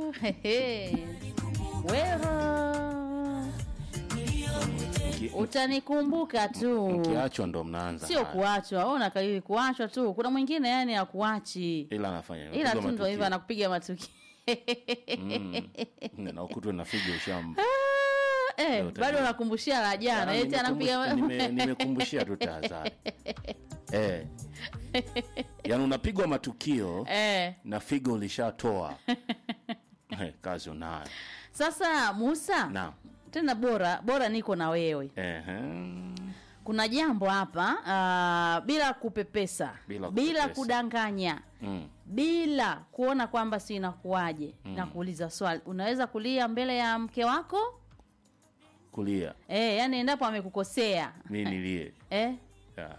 Hehe. Wewe Mki- utanikumbuka tu, mkiachwa ndo mnaanza sio haya. kuachwa. Wewe unakalili kuachwa tu, kuna mwingine yani akuachi, ila anafanya hivyo. ila Piga tu ndo hivyo matukio. anakupiga matukio Mm. na ukutwe na figo ushamba eh, Leo bado tabia. unakumbushia la jana, eti anakupiga Nime- nimekumbushia tu tahadhari eh. yaani unapigwa matukio eh. na figo ulishatoa Eh, kazi unayo Sasa Musa, naam tena bora bora niko na wewe. Ehe. Kuna jambo hapa ah, bila kupepesa, Bila bila kupepesa. kudanganya Mm. bila kuona kwamba si inakuwaje na kuuliza swali unaweza kulia mbele ya mke wako kulia eh, yani endapo amekukosea mi nilie eh, Ya.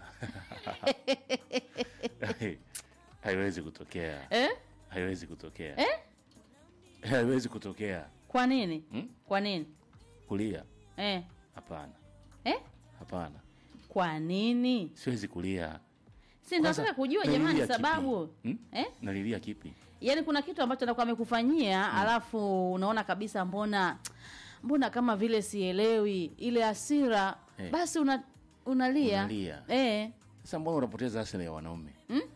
haiwezi kutokea eh, haiwezi kutokea eh? haiwezi kutokea kwa nini Hmm? kwa nini kulia eh, hapana eh? hapana kwa nini siwezi kulia si nataka kujua nalilia jamani kipi? sababu Hmm? eh? nalilia kipi yaani kuna kitu ambacho anakuwa amekufanyia alafu unaona kabisa mbona mbona kama vile sielewi ile hasira Eh. basi una, unalia Unalia. eh. sasa mbona unapoteza asili ya wanaume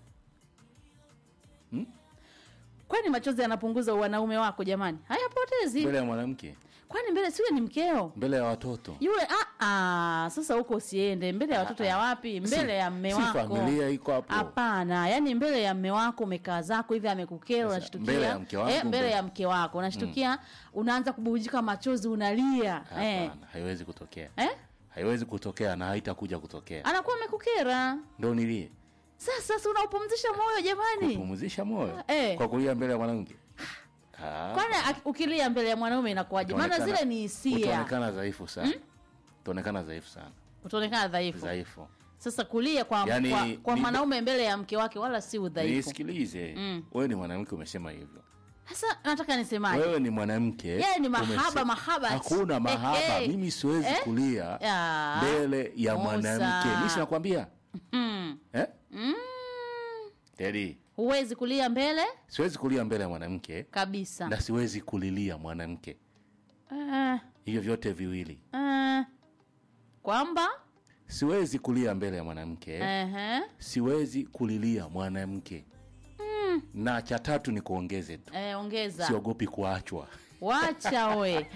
kwani machozi yanapunguza wanaume wako jamani hayapotezi mbele ya mwanamke kwani mbele siwe ni mkeo mbele ya watoto yule ah, ah, sasa huko usiende mbele ya watoto ya wapi mbele Si- ya mme si wako familia iko hapo hapana yani mbele ya mme wako umekaa zako hivi amekukera Sasa, unashtukia mbele ya mke wangu, eh, mbele mbele- ya mke wako unashtukia unaanza kububujika machozi unalia eh. hapana haiwezi kutokea Eh? haiwezi kutokea na haitakuja kutokea anakuwa amekukera ndo nilie sasa sasa unaupumzisha moyo jamani kupumzisha moyo Eh. kwa kulia mbele ya mwanamke Ah, kwani aki- ukilia mbele ya mwanaume inakuwaje maana utaonekana- zile ni hisia utaonekana dhaifu sana utaonekana dhaifu sana utaonekana dhaifu dhaifu sasa kulia kwa, Yaani, kwa, kwa ni- mwanaume mbele ya mke wake wala si udhaifu nisikilize Mm. wewe ni mwanamke umesema hivyo sasa nataka nisemaje wewe ni mwanamke Yeye ni mahaba, umese- mahaba. hakuna mahaba Eh, eh. mimi siwezi Eh? kulia Ya. mbele ya Musa. mwanamke mi sinakwambia mm. eh? Mm. Teddy, huwezi kulia mbele siwezi kulia mbele ya mwanamke kabisa na siwezi kulilia mwanamke Eh, hivyo vyote viwili eh. kwamba siwezi kulia mbele ya mwanamke Ehe. siwezi kulilia mwanamke na cha tatu ni kuongeze tu Eh, ongeza siogopi kuachwa wacha we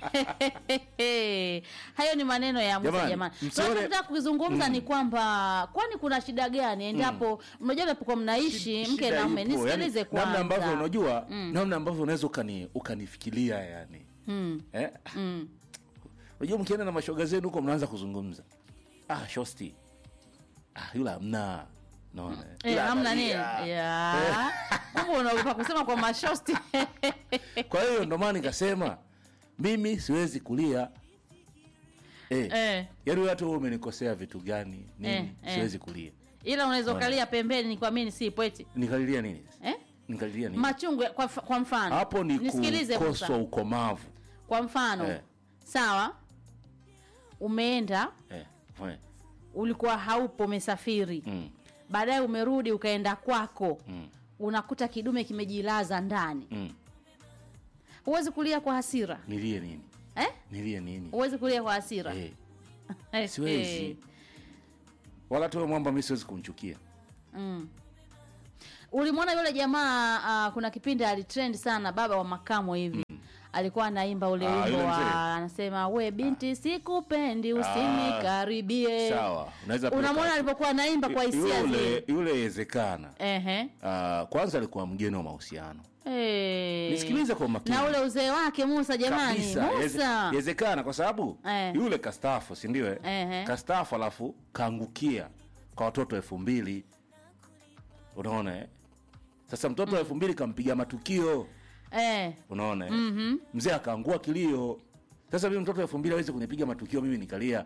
hayo ni maneno ya Musa Jamani, jamani msione- tunachotaka kukizungumza ni kwamba kwani kuna shida gani endapo mnajua mnapokuwa mnaishi mke Shida na mume ipo, nisikilize yani, namna ambavyo kwanza unajua namna ambavyo unaweza ukani, ukanifikiria yani Mm, eh? mm. unajua mkienda na mashoga zenu huko mnaanza kuzungumza ah shosti ah yule amna naona Eh, Yule hamna nini analia. ya kumbe unaogopa kusema kwa mashosti kwa hiyo ndo maana nikasema mimi siwezi kulia eh, eh, yaani wewe hata wewe umenikosea vitu gani nini Eh, eh. siwezi kulia ila unaweza Bwana. ukalia pembeni kwa mimi si pweti nikalilia nini eh? nikalilia nini machungu ya- kwa, kwa mfano hapo ni nisikilize kukoswa Musa. ukomavu kwa mfano Eh. sawa umeenda eh, eh, ulikuwa haupo umesafiri mm, baadaye umerudi ukaenda kwako mm, unakuta kidume kimejilaza ndani mm. huwezi kulia kwa hasira nilie nini eh? nilie nini huwezi kulia kwa hasira eh, Eh, siwezi eh. wala tu mwamba mi siwezi kumchukia Mm. ulimwona yule jamaa uh, kuna kipindi alitrend sana baba wa makamo hivi alikuwa anaimba ule Ah, wimbo yule mzee. wa anasema we binti sikupendi usinikaribie sawa unaweza pia unamwona ka- alipokuwa anaimba kwa hisia yule zile yule yezekana Ehe. uh, kwanza alikuwa mgeni wa mahusiano Eh. nisikilize kwa makini na ule uzee wake musa jamani kabisa Yeze- musa yezekana kwa sababu Eh. yule kastafu sindio eh? Ehe. kastafu alafu kaangukia kwa watoto elfu mbili unaona eh? sasa mtoto wa elfu mbili kampiga matukio eh. unaona eh? Mhm. mzee akaangua kilio sasa mimi mtoto wa elfu mbili awezi kunipiga matukio mimi nikalia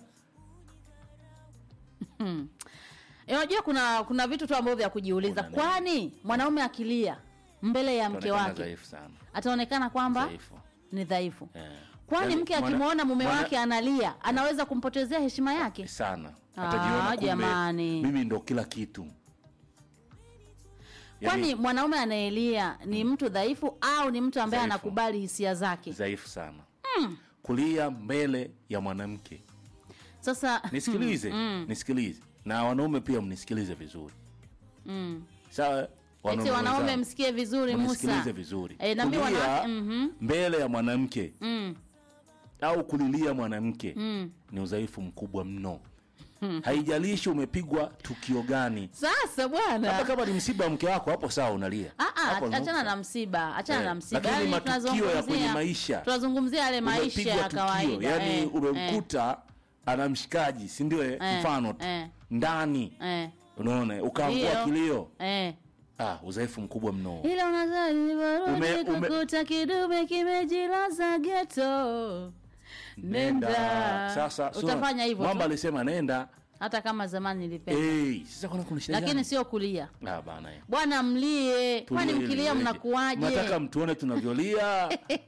Eh, unajua kuna kuna vitu tu ambavyo vya kujiuliza Kuna nini? kwani mwanaume akilia mbele ya mke Ataonekana wake dhaifu sana ataonekana kwamba dhaifu ni dhaifu eh. kwani Yaani, mke mwana- akimwona mume mwana- wake analia anaweza kumpotezea heshima yake sana Ah, atajiona kumbe jamani. mimi ndo kila kitu kwani mwanaume anayelia ni mtu dhaifu au ni mtu ambaye Dhaifu. anakubali hisia zake dhaifu sana kulia mbele ya mwanamke sasa nisikilize nisikilize na wanaume pia mnisikilize vizuri mm. sawa eti wanaume wenzangu, msikie vizuri mnisikilize musa vizuri Eh, na mimi kulia wanawake- mhm. mbele ya mwanamke mm. au kulilia mwanamke Mm. ni udhaifu mkubwa mno haijalishi umepigwa tukio gani sasa hata bwana kama ni msiba wa mke wako hapo sawa unalia Ah, ah, Hapo achana unanuka. na msiba achana Eh, na msiba lakini Yaani matukio ya kwenye tunazungumzia- maisha. tunazungumzia yale maisha Umepigwa ya tukio, kawaida yani eh, umemkuta ana mshikaji si ndio eh, Eh, mfano tu eh. ndani eh, unaona ukaangua Ndio. kilio eh. ah udhaifu mkubwa mno ila unadhani Ume- barudi ume- kukuta kidume kimejilaza geto nenda sasa sio- utafanya hivyo mwamba tu, alisema nenda hata kama zamani nilipenda hey, sasa kuna kuna shida lakini gani? sio kulia ah bana eh. bwana mlie kwani Tulie, mkilia tulie. mnakuwaje nataka mtuone tunavyolia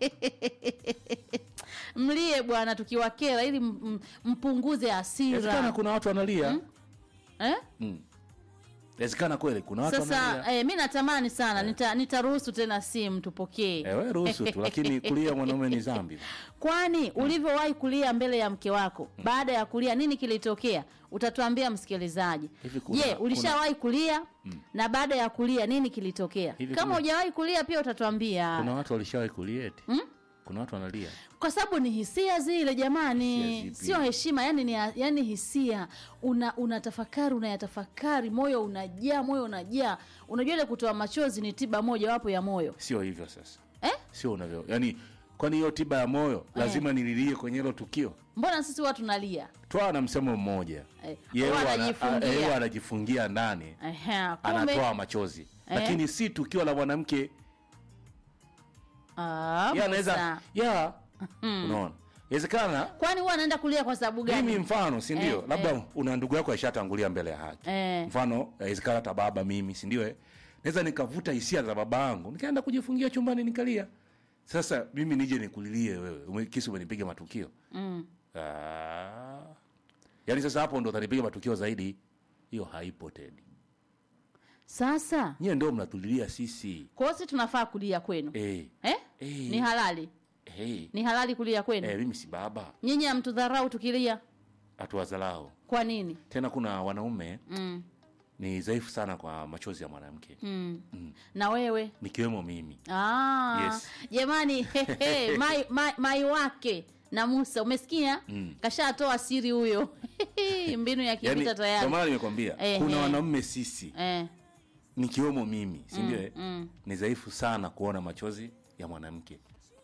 mlie bwana tukiwakera ili m- m- mpunguze inawezekana hasira kuna watu wanalia eh? Mm. inawezekana kweli kuna watu sasa wanalia eh, mi natamani sana nita- nitaruhusu tena simu tupokee Eh, we ruhusu tu lakini kulia mwanaume ni dhambi kwani ulivyowahi kulia mbele ya mke wako baada ya kulia nini kilitokea utatuambia msikilizaji Hivi kuna- je ulishawahi kulia na baada ya kulia nini kilitokea Hivi kama kuna- hujawahi kulia pia utatuambia kuna watu walishawahi kulia eti kuna watu wanalia kwa sababu ni hisia zile jamani Hisia zipi? sio heshima yani ni yani hisia una unatafakari unayatafakari moyo unajaa moyo unajaa unajua ile kutoa machozi ni tiba moja wapo ya moyo sio hivyo sasa eh? sio unavyo yani kwani hiyo tiba ya moyo lazima nililie kwenye hilo tukio mbona sisi watu nalia twaa na msemo mmoja Eh, Yeye huwa ana- anajifungia. a- yeye anajifungia ndani Ehe, kumbe anatoa machozi lakini si tukio la mwanamke Ah, Yeye anaweza Musa. ya unaona inawezekana kwani huwa anaenda kulia kwa sababu mimi gani mfano si ndio Eh, labda eh. una ndugu yako aishatangulia mbele ya haki Eh. mfano inawezekana hata baba mimi si ndio eh? naweza nikavuta hisia za baba yangu nikaenda kujifungia chumbani nikalia sasa mimi nije nikulilie wewe ume- kisi umenipiga matukio mm. Ah. yaani sasa hapo ndo utanipiga matukio zaidi hiyo haipo tedi sasa nyie ndio mnatulilia sisi kwa hiyo sisi tunafaa kulia kwenu eh. eh? Eh. ni halali Hey. ni halali kulia kwenu Eh, mimi si baba nyinyi hamtudharau tukilia hatuwazalao kwa nini tena kuna wanaume mm. ni dhaifu sana kwa machozi ya mwanamke Mm. Mm. na wewe nikiwemo mimi Ah, Yes. jamani hehe, mai, mai, mai wake na musa umesikia Mm. kashatoa siri huyo mbinu ya kivita Yaani, ndio tayari maana nimekwambia Eh, kuna eh. wanaume sisi eh. nikiwemo mimi si ndio eh? mm. ni dhaifu sana kuona machozi ya mwanamke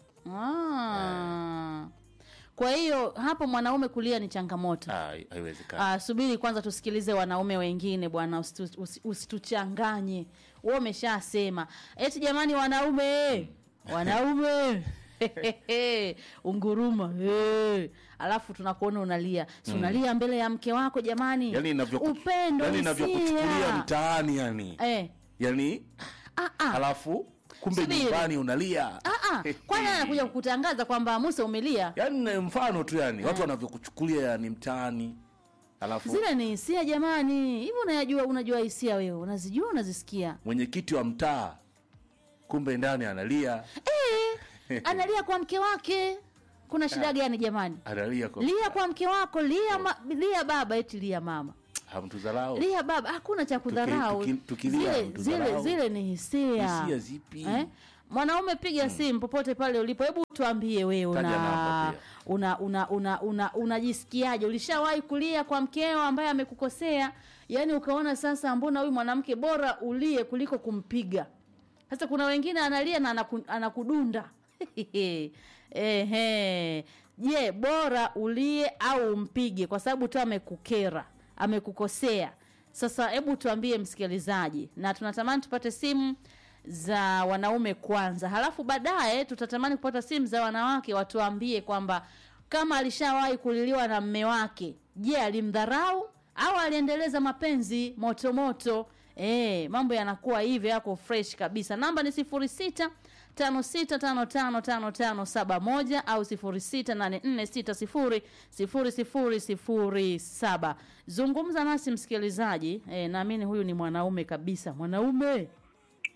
ah. kwa hiyo hapo mwanaume kulia ni changamoto Ah, haiwezekani Ah, subiri kwanza tusikilize wanaume wengine bwana usitu- usi- usituchanganye wewe umeshasema eti jamani wanaume wanaume unguruma hey. alafu tunakuona unalia si unalia mbele ya mke wako jamani yani inavyoku- upendo yani inavyokuchukulia hisia. mtaani yani eh. yani ah, ah. alafu kumbe Subiri. nyumbani unalia Ah, ah. kwani anakuja kukutangaza kwamba musa umelia yani ni mfano tu yani watu wanavyokuchukulia yani mtaani alafu zile ni hisia jamani hivi unayajua unajua hisia wewe unazijua unazisikia mwenyekiti wa mtaa kumbe ndani analia eh, analia kwa mke wake kuna shida gani jamani analia kwa lia kwa mke wako lia, ma, lia baba eti lia mama hamtuzalao lia baba hakuna cha kudharau tuki- tukilia zile, hamtudharau. zile, zile ni hisia hisia zipi eh? mwanaume piga simu popote pale ulipo hebu tuambie wewe Taja una namba pia. una una una una unajisikiaje ulishawahi kulia kwa mkeo ambaye amekukosea yaani ukaona sasa mbona huyu mwanamke bora ulie kuliko kumpiga sasa kuna wengine analia na anaku, anakudunda ehe je bora ulie au umpige kwa sababu tu amekukera amekukosea sasa hebu tuambie msikilizaji na tunatamani tupate simu za wanaume kwanza halafu baadaye tutatamani kupata simu za wanawake watuambie kwamba kama alishawahi kuliliwa na mme wake je alimdharau au aliendeleza mapenzi motomoto e, mambo yanakuwa hivi yako fresh kabisa namba ni sifuri sita tano sita tano tano tano tano saba moja au sifuri sita nane nne sita sifuri sifuri sifuri sifuri saba zungumza nasi msikilizaji e, naamini huyu ni mwanaume kabisa mwanaume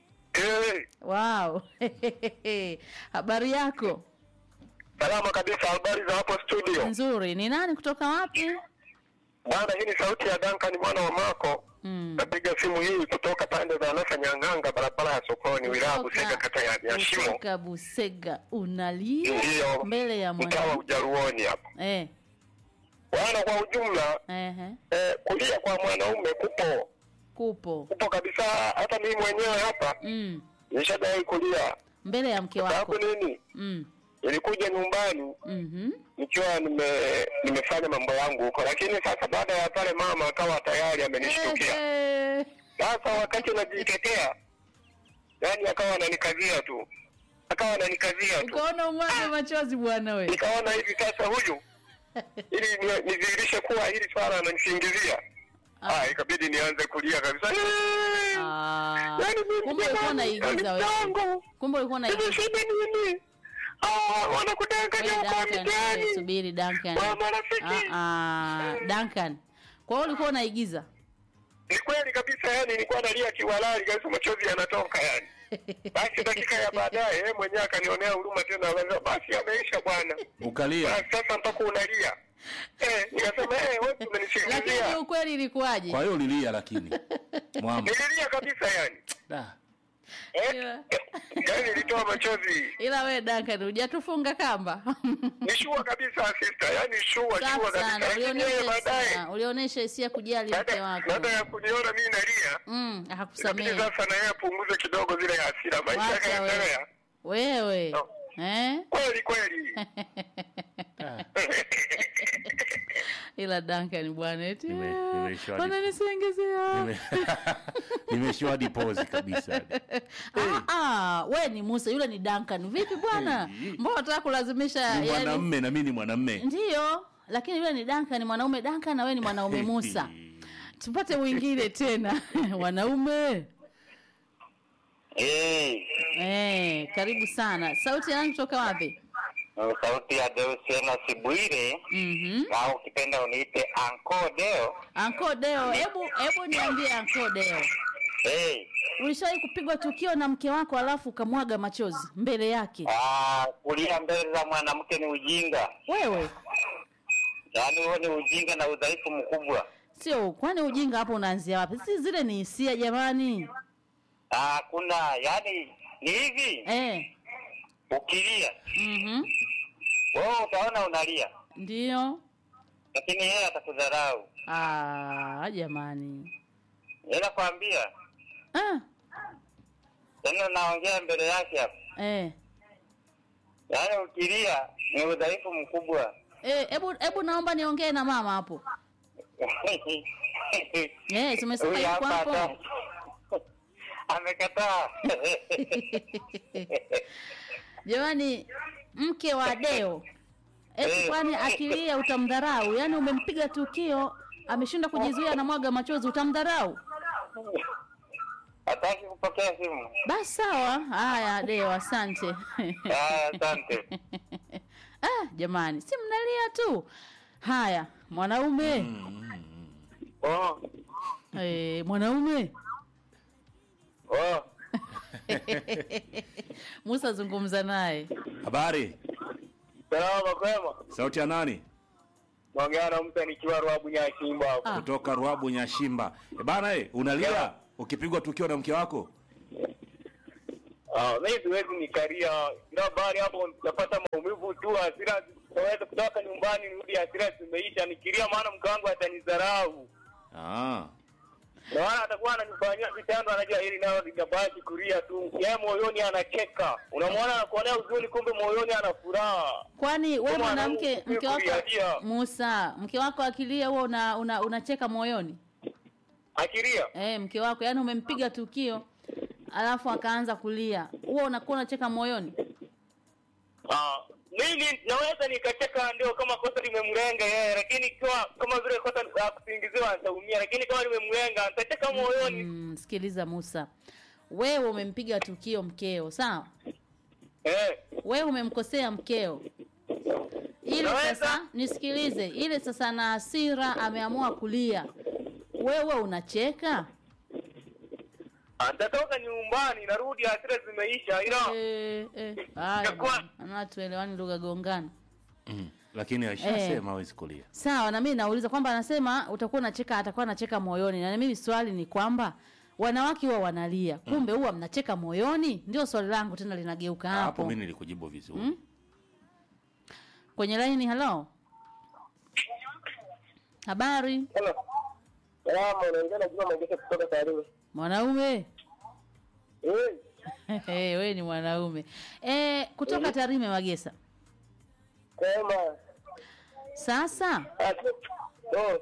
Eh, wow habari yako salama kabisa. Habari za hapo studio? nzuri ni nani kutoka wapi Bwana, hii ni sauti ya Duncan mwana wa Mako. mm. Napiga simu hii kutoka pande za Nasa Nyang'anga, barabara ya sokoni, wilaya Busega, kata ya ya Shimo, kutoka busega unalia Ndiyo. mbele ya mtaa wa mwana Ujaruoni hapo. eh, Bwana, kwa ujumla ehe, eh, kulia kwa mwanaume kupo kupo kupo kabisa. Hata mimi mwenyewe hapa mm. nishadai kulia. mbele ya mke Sababu wako nini? mm. Nilikuja nyumbani mm-hmm. nikiwa nime nimefanya mambo yangu huko, lakini sasa baada ya pale mama akawa tayari amenishtukia. Eh, Sasa wakati najitetea, yani akawa ananikazia tu, akawa ananikazia tu, ukaona umwage machozi bwana we nikaona hivi sasa huyu ili ni- nidhihirishe kuwa hili swala ananisingizia. Ah, ikabidi nianze kulia kabisa. Ah, Yaani mimi kumbe ulikuwa jamani, unaigiza yaani wewe mtango. kumbe ulikuwa Hivi unaigiza shida nini? Ah, wanakudanganya Wewe huko Duncan, wewe mitaani. subiri Duncan. Wa marafiki. Ah, ah, Duncan. Kwa hiyo ulikuwa unaigiza? Ni kweli kabisa, yani nilikuwa nalia kiwalali kabisa, machozi yanatoka yani. Basi dakika ya baadaye yeye mwenyewe akanionea huruma tena, akasema basi ameisha bwana. ukalia Basi sasa mpaka unalia. Eh, nikasema eh, wewe Lakini umenisingizia. ukweli ilikuwaje? kwa hiyo ulilia lakini mwamba Nililia kabisa yani. Da. Eh, Ila- yani nilitoa machozi. Ila we Duncan hujatufunga kamba. Ni shua kabisa sister, yani shua shua Safi kabisa. sana. Lakini yeye Ulionyesha baadaye hisia, ulionyesha hisia kujali mke baada wako. baada ya kuniona mimi nalia, Mm, inabidi akakusamehe. sasa na yeye apunguze kidogo zile hasira. Maisha Wacha yakaendelea. wewe. Wewe. No. Eh? Kweli kweli. Ila Duncan bwana eti. Nime- "Ah, nimeishiwa- Wananisengezea. Nime- nimeshua dipozi kabisa Ah, ah, we ni Musa, yule ni Duncan. Vipi bwana? Hey. Mbona unataka kulazimisha ni yani? mwanamme na mi ni mwanamme Ndiyo, lakini yule ni Duncan, ni mwanaume Duncan na wewe ni mwanaume Musa. Tupate mwingine tena. Wanaume. Eh, Eh, karibu sana. Sauti ya nani kutoka wapi? sauti ya Deusiana Sibwire Mhm. na ukipenda uniite Anko Deo. Anko Deo, hebu hebu niambie Anko Deo. Eh, Ulishawahi kupigwa tukio na mke wako alafu ukamwaga machozi mbele yake? ah, kulia mbele za mwanamke ni ujinga, Wewe yaani huo ni ujinga na udhaifu mkubwa. sio, kwani ujinga hapo unaanzia wapi? Si zile ni hisia jamani. Ah, kuna yaani ni hivi, Eh. ukilia Mhm. wewe utaona unalia, Ndio. lakini yeye atakudharau. Ah, jamani. Yeye nakwambia, Ah, tena naongea mbele yake hapa, eh. yaani ukilia ni udhaifu mkubwa. Eh, hebu hebu naomba niongee na mama hapo. Eh, tumesema Huyu yuko hapa hapo. hata- amekataa. Jamani, mke wa Deo. Eti Eh. kwani akilia utamdharau? Yaani umempiga tukio, ameshindwa kujizuia na mwaga machozi utamdharau? Hataki kupokea simu. Basi sawa. Haya Deo, asante. Haya, asante. ah, jamani, si mnalia tu. Haya, mwanaume. Oh, Eh, mwanaume. oh. Musa zungumza naye. habari Salama kwema. sauti ya nani Naongea na mtu nikiwa Ruabu Nyashimba hapo. Ah. kutoka ruabu nyashimba e bana e, unalia Yeah. ukipigwa tukio na mke wako Ah, mimi siwezi nikalia. Kila bahari hapo napata maumivu tu, hasira siwezi kutoka nyumbani nirudi hasira zimeisha. Nikilia maana mke wangu atanidharau. ah. Na maana atakuwa ananifanyia vitendo, anajua hili nalo linabaki kulia tu. Yeye moyoni anacheka. Unamwona anakuonea huzuni, kumbe moyoni ana furaha. Kwani we Kama mwanamke mwanamke mke wako kulialia. Musa, mke wako akilia huwa una, una, unacheka moyoni? Akilia Eh, mke wako yani umempiga tukio alafu akaanza kulia. Huwa unakuwa unacheka moyoni? Ah, mimi naweza nikacheka ndio kama kosa limemlenga yeye, lakini ikiwa kama vile kosa la kusingiziwa nitaumia, lakini kama limemlenga nitacheka moyoni. Mm, sikiliza Musa. Wewe umempiga tukio mkeo, sawa? Eh, Wewe umemkosea mkeo. Ile Naweza. sasa nisikilize, ile sasa na hasira ameamua kulia. Wewe unacheka? Ah, nitatoka nyumbani narudi hasira zimeisha ila Eh, eh. Haya Itakuwa- bwana. Ana tuelewani lugha gongana. mm. lakini aishasema hawezi kulia Sawa, na mimi nauliza kwamba anasema utakuwa unacheka, atakuwa anacheka moyoni, na mimi swali ni kwamba wanawake huwa wanalia, kumbe huwa mnacheka moyoni? Ndio swali langu tena linageuka hapo hapo. mi nilikujibu vizuri Mm. Kwenye laini, halo, habari Hello. Salama, unaongea na Juma Magesa kutoka Tarime. mwanaume? Eh, Eh, wewe ni mwanaume eh, kutoka Tarime Magesa. sema. Sasa Ah, tu- Oh,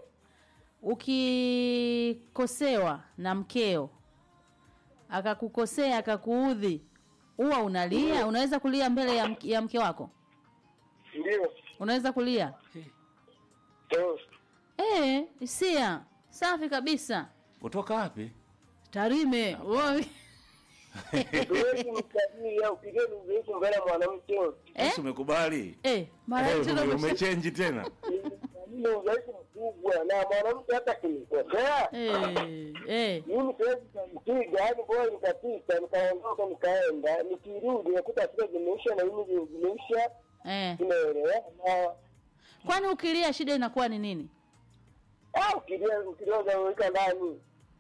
ukikosewa na mkeo akakukosea akakuudhi, huwa unalia? Unaweza kulia mbele ya, mke- ya mke wako? ndio. Unaweza kulia? Oh. Eh, hisia safi kabisa. kutoka wapi Tarime Woi. Huwezi mkabili au pigeni udhaifu mbele ya mwanamke. eh? Sasa umekubali Eh, mara Eh, tena ume- umesha- umechenji tena Ni udhaifu mkubwa na mwanamke hata kinikosea. eh, eh. Mimi siwezi kumpiga, yaani bora nikapita, nikaondoka, nikaenda, nikirudi nakuta hasira zimeisha na mimi zimeisha, Eh. tunaelewana. Kwani ukilia shida inakuwa ni nini? Ah, ukilia ukilia unaweka ndani.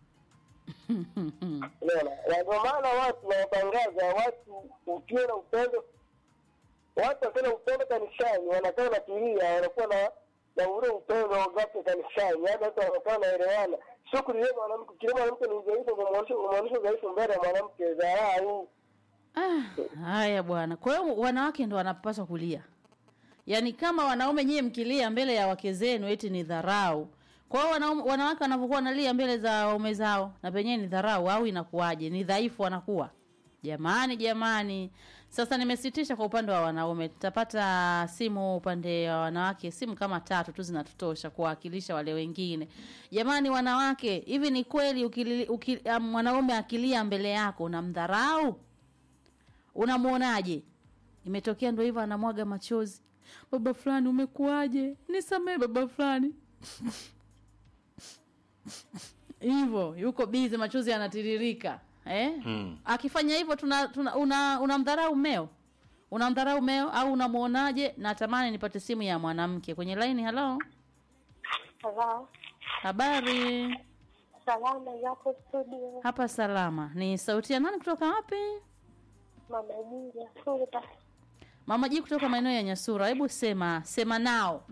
Unaona? Na ndio maana watu wanatangaza watu ukiwa na upendo watu wakiwa na upendo kanisani wanakaa natulia wanakuwa na na ule upendo wagape kanisani yaani watu wanakaa wanaelewana sio kulia mwanamke kile mwanamke ni udhaifu kumwonyesha kumwonyesha udhaifu mbele ya mwanamke dharau Ah, haya bwana. Kwa hiyo wanawake ndo wanapaswa kulia, yaani kama wanaume nyie mkilia mbele ya wake zenu eti ni dharau. Kwa hiyo wanaume- wanawake wanavyokuwa wanalia mbele za waume zao na penyewe ni dharau au inakuwaje? Ni dhaifu wanakuwa. Jamani, jamani. Sasa nimesitisha kwa upande wa wanaume, tutapata simu upande wa wanawake, simu kama tatu tu zinatutosha kuwakilisha wale wengine. Jamani wanawake, hivi ni kweli ukili, ukili, um, mwanaume akilia mbele yako unamdharau? Unamwonaje? Imetokea ndo hivyo, anamwaga machozi, baba fulani, umekuwaje? Nisamee baba fulani hivyo, yuko bizi, machozi yanatiririka eh? Mm. Akifanya hivyo tuna, tuna, una unamdharau mmeo, unamdharau mmeo au unamwonaje? Natamani nipate simu ya mwanamke kwenye laini. Halo, Hello. habari? Salama yapo studio. Hapa salama. Ni sauti ya nani kutoka wapi? Mama Jinja Sulta. Mama Ji kutoka maeneo ya Nyasura. Hebu sema sema nao.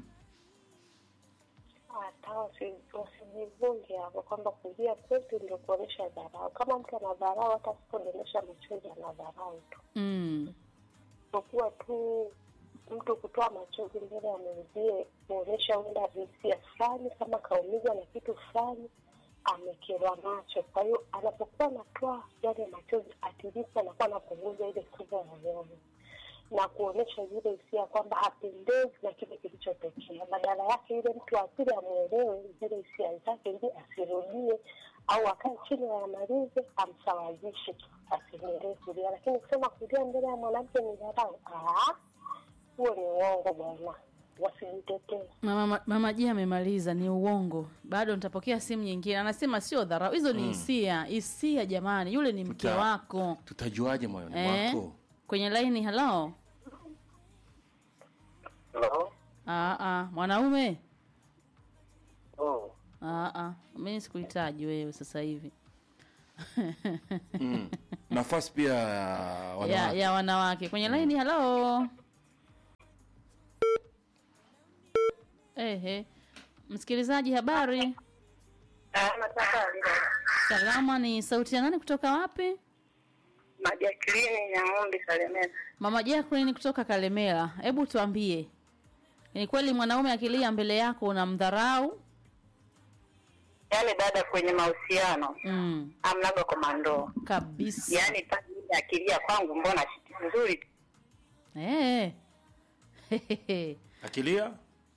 Hata wasi- wasijivunge hapo kwamba kulia kwetu ndio kuonyesha dharau. Kama mtu ana dharau, hata asipodondosha machozi ana dharau tu. Mm. Kwa tu mtu kutoa machozi mbele ya mwenzie kuonyesha huenda hisia fulani, kama kaumizwa na kitu fulani, amekerwa nacho. Kwa hiyo anapokuwa anatoa yale machozi, at least anakuwa anapunguza ile sumu moyoni na kuonyesha zile hisia kwamba hapendezi na kile kilichotokea. Badala yake yule mtu wa pili amwelewe zile hisia zake, ili asirudie au akae chini ayamalize, amsawazishe, asiendelee kulia. Lakini kusema kulia mbele ya mwanamke ni dharau, ah, huo ni uongo bwana, wasijitetee. Mama, mama Ji amemaliza, ni uongo. Bado nitapokea simu nyingine. Anasema sio dharau, hizo ni hisia. Hisia jamani, yule ni mke Tuta- wako tutajuaje moyoni eh? mwako Kwenye laini. Halo, Hello? ah, ah, mwanaume Oh. ah, ah. Mimi sikuhitaji wewe sasa hivi mm. nafasi pia ya ya, wanawake ya wanawake kwenye laini. Halo, ehe, msikilizaji, habari salama. Ni sauti ya nani kutoka wapi? Majakilini Nyang'ombe Salemena. Mama Jacqueline kutoka Kalemela, hebu tuambie, ni kweli mwanaume akilia mbele yako unamdharau? Yaani dada, kwenye mahusiano Mm, amnaga komando, kabisa. yaani pale ile akilia kwangu, mbona nzuri tu. Eh. Hehehe. akilia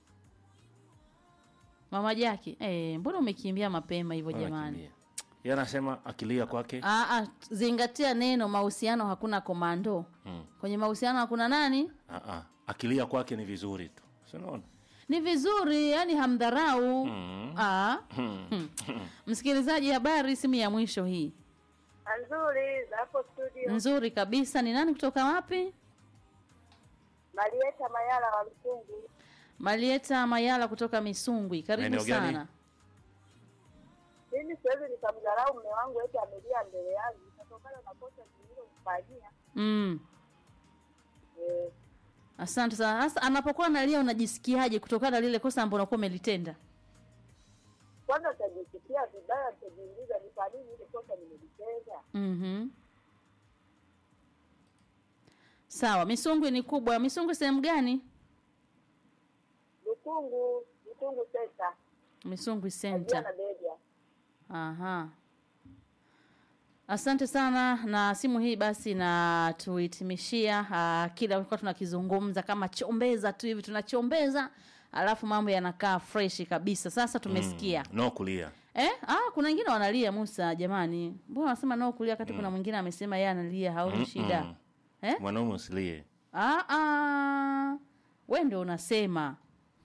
Mama Jaki, eh, mbona umekimbia mapema hivyo jamani? anakimbia. Yeye anasema akilia kwake Ah, ah, zingatia neno mahusiano, hakuna komando. mm. Kwenye mahusiano hakuna nani? ah, ah. akilia kwake ni vizuri tu Si unaona Ni vizuri, yani hamdharau. Mm. Ah. Mm. Hmm. Msikilizaji, habari, simu ya mwisho hii. Nzuri za hapo studio. Nzuri kabisa. Ni nani kutoka wapi? Marieta Mayala wa Msungu. Marieta Mayala kutoka Misungwi. Karibu Maeneo gani? sana. Mimi siwezi nikamdharau mume wangu eti amelia mbele yangu kutokana na kosa nililomfanyia. Mm. Eh, Asante sana. Sasa anapokuwa analia unajisikiaje kutokana na lile kosa ambalo unakuwa umelitenda? kwanza nitajisikia vibaya, nitajiuliza ni kwa nini ile kosa nimelitenda. Mhm. Sawa, Misungwi ni kubwa. Misungwi sehemu gani? Lukungu, Lukungu senta, Misungwi Ajia Center. na Beja. Aha. Asante sana na simu hii basi na tuhitimishia uh, kila kwa tunakizungumza kama chombeza tu hivi tunachombeza alafu mambo yanakaa fresh kabisa. Sasa tumesikia. no kulia Eh? Ah, kuna wengine wanalia Musa jamani. Mbona wanasema nao kulia wakati kuna mwingine amesema yeye analia haoni shida. Mm. Eh? mwanaume usilie Ah ah. Wewe ndio unasema.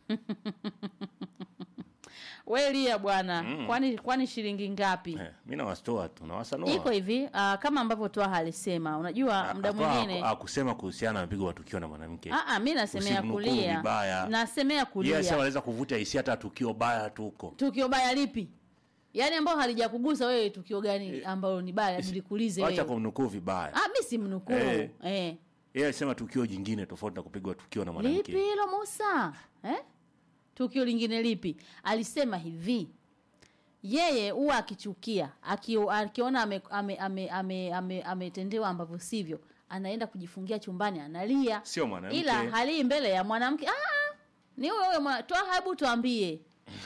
Wewe lia bwana. Kwani kwani shilingi ngapi? eh, mi nawastoa tu nawasanua Iko hivi uh, kama ambavyo Twaha alisema, unajua muda mwingine akusema kuhusiana na mpigo wa tukio na mwanamke ah, ah, mi nasemea Usimnukuu kulia, vibaya. nasemea kulia yes wanaweza kuvuta hisia hata tukio baya tuko tukio baya lipi? Yaani ambao halijakugusa wewe, tukio gani ambalo ni baya nilikuulize wacha wewe? kumnukuu vibaya Ah, mi simnukuu Eh. eh. yeye alisema tukio jingine tofauti na kupigwa tukio na Lipi mwanamke hilo Musa eh? Tukio lingine lipi? Alisema hivi yeye huwa akichukia akio- akiona ametendewa ame, ame, ame, ame, ametendewa ambavyo sivyo anaenda kujifungia chumbani analia Sio mwanamke. ila halii mbele ya mwanamke ah, ni huyo huyo mwana- toa hebu tuambie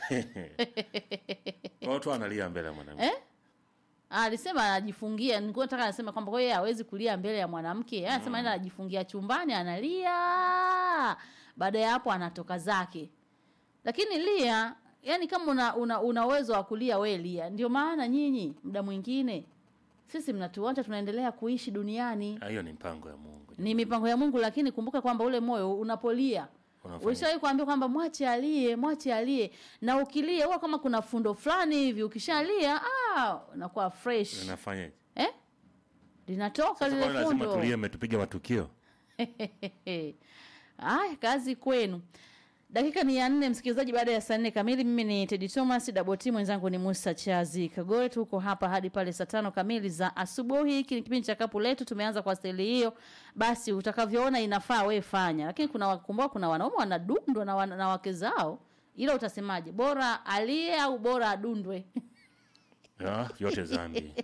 watu analia mbele ya mwanamke eh? Ah, alisema anajifungia nilikuwa nataka anasema kwamba kwa hiyo yeye hawezi kulia mbele ya mwanamke Yeye anasema anaenda anajifungia chumbani analia baada ya hapo anatoka zake lakini lia yani kama una, una, una uwezo wa kulia we lia ndio maana nyinyi muda mwingine sisi mnatuacha tunaendelea kuishi duniani Ah, hiyo ni mpango ya mungu ni mipango ya mungu lakini kumbuka kwamba ule moyo unapolia Unafanya- ulishawahi kuambia kwamba mwache alie mwache alie na ukilia huwa kama kuna fundo fulani hivi ukishalia ah, unakuwa fresh inafanyaje eh? linatoka Sasa lile kwani lazima fundo tulie mmetupiga matukio Aya, kazi kwenu. Dakika ni ya nne, msikilizaji, baada ya saa nne kamili. Mimi ni Tedi Thomas, Daboti mwenzangu ni Musa Chazi Kagore. Tuko hapa hadi pale saa tano kamili za asubuhi. Hiki ni kipindi cha kapu letu, tumeanza kwa staili hiyo. Basi utakavyoona inafaa we fanya, lakini kuna wakumbuka, kuna wanaume wanadundwa na, wana, na wake zao, ila utasemaje, bora alie au bora adundwe? Ah, vyote dhambi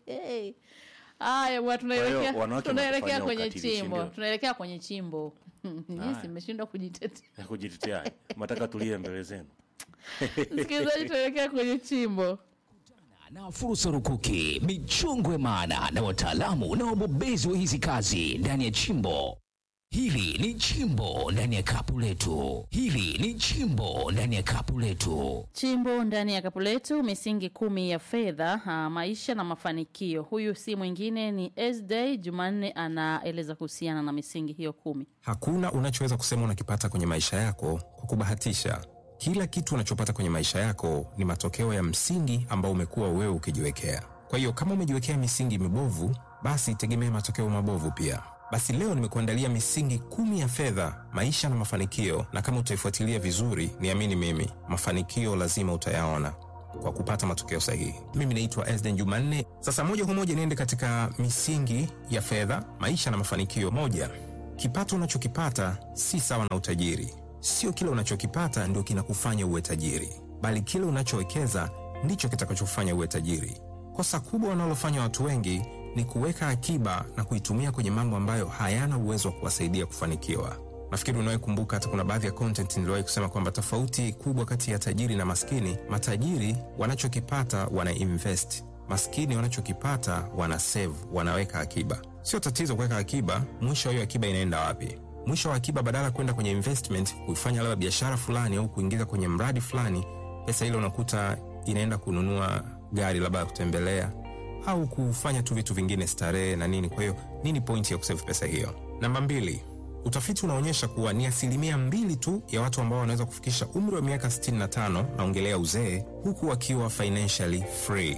Haya bwana, tunaelekea Kwa hiyo, wanawake tunaelekea wanatufanyia kwenye ukatili, si chimbo, ndio? tunaelekea kwenye chimbo. Nyinyi mmeshindwa kujitetea. ya kujitetea mataka tulie mbele zenu Msikilizaji, tuelekea kwenye chimbo. na fursa rukuki, michongwe maana na wataalamu na wabobezi wa hizi kazi ndani ya chimbo. Hili ni chimbo ndani ya kapu letu. Hili ni chimbo ndani ya kapu letu. Chimbo ndani ya kapu letu, misingi kumi ya fedha, ah, maisha na mafanikio. Huyu si mwingine ni Sday Jumanne, anaeleza kuhusiana na misingi hiyo kumi. Hakuna unachoweza kusema unakipata kwenye maisha yako kwa kubahatisha. Kila kitu unachopata kwenye maisha yako ni matokeo ya msingi ambao umekuwa wewe ukijiwekea. Kwa hiyo kama umejiwekea misingi mibovu, basi tegemea matokeo mabovu pia. Basi leo nimekuandalia misingi kumi ya fedha, maisha na mafanikio, na kama utaifuatilia vizuri, niamini mimi, mafanikio lazima utayaona kwa kupata matokeo sahihi. Mimi naitwa Esden Jumanne. Sasa moja kwa moja niende katika misingi ya fedha, maisha na mafanikio. Moja, kipato unachokipata si sawa na utajiri. Sio kile unachokipata ndio kinakufanya uwe tajiri, bali kile unachowekeza ndicho kitakachofanya uwe tajiri. Kosa kubwa wanalofanya watu wengi ni kuweka akiba na kuitumia kwenye mambo ambayo hayana uwezo wa kuwasaidia kufanikiwa. Nafikiri unawahi kumbuka, hata kuna baadhi ya content niliwahi kusema kwamba tofauti kubwa kati ya tajiri na maskini, matajiri wanachokipata wana invest, maskini wanachokipata wana save, wanaweka akiba. Sio tatizo kuweka akiba, mwisho wa hiyo akiba inaenda wapi? Mwisho wa akiba, badala ya kwenda kwenye investment, kuifanya labda biashara fulani au kuingiza kwenye mradi fulani, pesa ile unakuta inaenda kununua gari labda ya kutembelea au kufanya tu vitu vingine starehe na nini. Kwa hiyo nini pointi ya kusave pesa hiyo? Namba mbili, utafiti unaonyesha kuwa ni asilimia mbili tu ya watu ambao wanaweza kufikisha umri wa miaka 65 naongelea uzee, huku wakiwa financially free.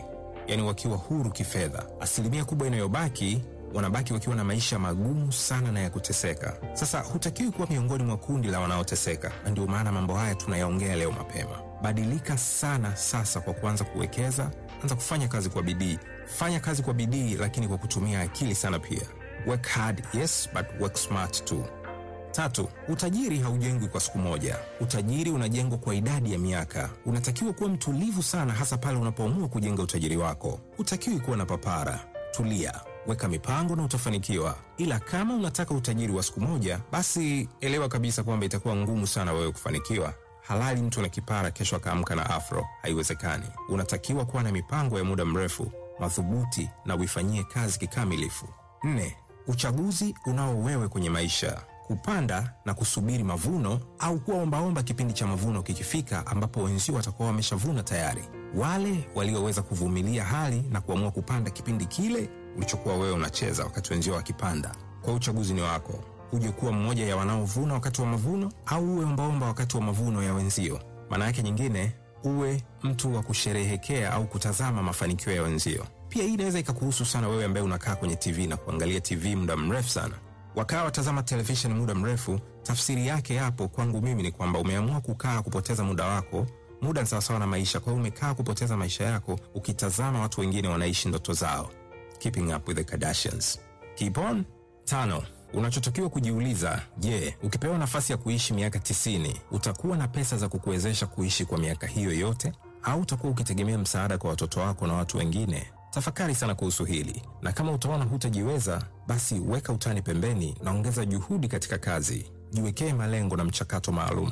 yani wakiwa huru kifedha. Asilimia kubwa inayobaki wanabaki wakiwa na maisha magumu sana na ya kuteseka. Sasa hutakiwi kuwa miongoni mwa kundi la wanaoteseka, na ndio maana mambo haya tunayaongea leo mapema. Badilika sana sasa kwa kuanza kuwekeza, anza kufanya kazi kwa bidii. Fanya kazi kwa bidii, lakini kwa kutumia akili sana pia. Work hard, yes, but work smart too. Tatu, utajiri haujengwi kwa siku moja. Utajiri unajengwa kwa idadi ya miaka. Unatakiwa kuwa mtulivu sana, hasa pale unapoamua kujenga utajiri wako. Hutakiwi kuwa na papara. Tulia, weka mipango na utafanikiwa. Ila kama unataka utajiri wa siku moja, basi elewa kabisa kwamba itakuwa ngumu sana wewe kufanikiwa. Halali mtu na kipara kesho akaamka na afro, haiwezekani. Unatakiwa kuwa na mipango ya muda mrefu, madhubuti na uifanyie kazi kikamilifu. Nne, uchaguzi unao wewe kwenye maisha kupanda na kusubiri mavuno au kuwa ombaomba kipindi cha mavuno kikifika, ambapo wenzio watakuwa wameshavuna tayari. Wale walioweza kuvumilia hali na kuamua kupanda kipindi kile ulichokuwa wewe unacheza wakati wenzio wakipanda. Kwa uchaguzi ni wako, uje kuwa mmoja ya wanaovuna wakati wa mavuno au uwe ombaomba wakati wa mavuno ya wenzio. Maana yake nyingine, uwe mtu wa kusherehekea au kutazama mafanikio ya wenzio. Pia hii inaweza ikakuhusu sana wewe ambaye unakaa kwenye TV na kuangalia TV muda mrefu sana wakaa watazama televisheni muda mrefu. Tafsiri yake hapo kwangu mimi ni kwamba umeamua kukaa kupoteza muda wako. Muda ni sawasawa na maisha, kwa hiyo umekaa kupoteza maisha yako ukitazama watu wengine wanaishi ndoto zao. Keeping up with the Kardashians. Keep on. Tano, unachotakiwa kujiuliza, je, ukipewa nafasi ya kuishi miaka tisini utakuwa na pesa za kukuwezesha kuishi kwa miaka hiyo yote, au utakuwa ukitegemea msaada kwa watoto wako na watu wengine? Tafakari sana kuhusu hili, na kama utaona hutajiweza, basi weka utani pembeni na ongeza juhudi katika kazi. Jiwekee malengo na mchakato maalum.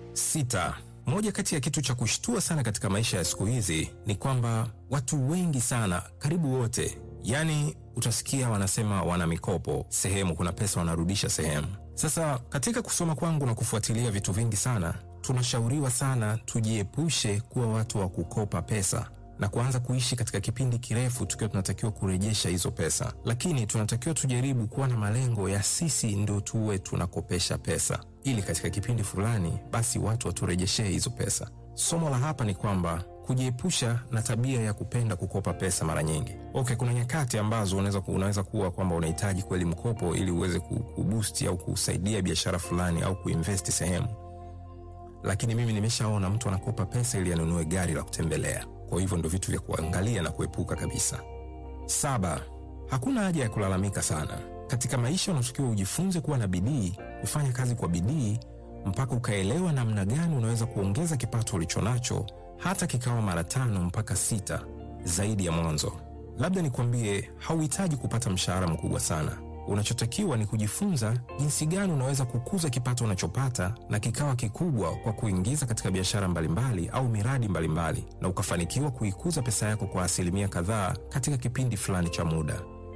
Sita, moja kati ya kitu cha kushtua sana katika maisha ya siku hizi ni kwamba watu wengi sana, karibu wote, yani utasikia wanasema wana mikopo sehemu, kuna pesa wanarudisha sehemu. Sasa katika kusoma kwangu na kufuatilia vitu vingi sana, tunashauriwa sana tujiepushe kuwa watu wa kukopa pesa na kuanza kuishi katika kipindi kirefu tukiwa tunatakiwa kurejesha hizo pesa, lakini tunatakiwa tujaribu kuwa na malengo ya sisi ndio tuwe tunakopesha pesa, ili katika kipindi fulani basi watu waturejeshee hizo pesa. Somo la hapa ni kwamba kujiepusha na tabia ya kupenda kukopa pesa mara nyingi. Okay, kuna nyakati ambazo unaweza, unaweza kuwa kwamba unahitaji kweli mkopo ili uweze kubusti au kusaidia biashara fulani au kuinvesti sehemu, lakini mimi nimeshaona mtu anakopa pesa ili anunue gari la kutembelea. Kwa hivyo ndo vitu vya kuangalia na kuepuka kabisa. Saba, hakuna haja ya kulalamika sana katika maisha. Unatakiwa ujifunze kuwa na bidii, kufanya kazi kwa bidii mpaka ukaelewa namna gani unaweza kuongeza kipato ulicho nacho hata kikawa mara tano mpaka sita zaidi ya mwanzo. Labda nikwambie, hauhitaji kupata mshahara mkubwa sana. Unachotakiwa ni kujifunza jinsi gani unaweza kukuza kipato unachopata na kikawa kikubwa kwa kuingiza katika biashara mbalimbali au miradi mbalimbali, na ukafanikiwa kuikuza pesa yako kwa asilimia kadhaa katika kipindi fulani cha muda.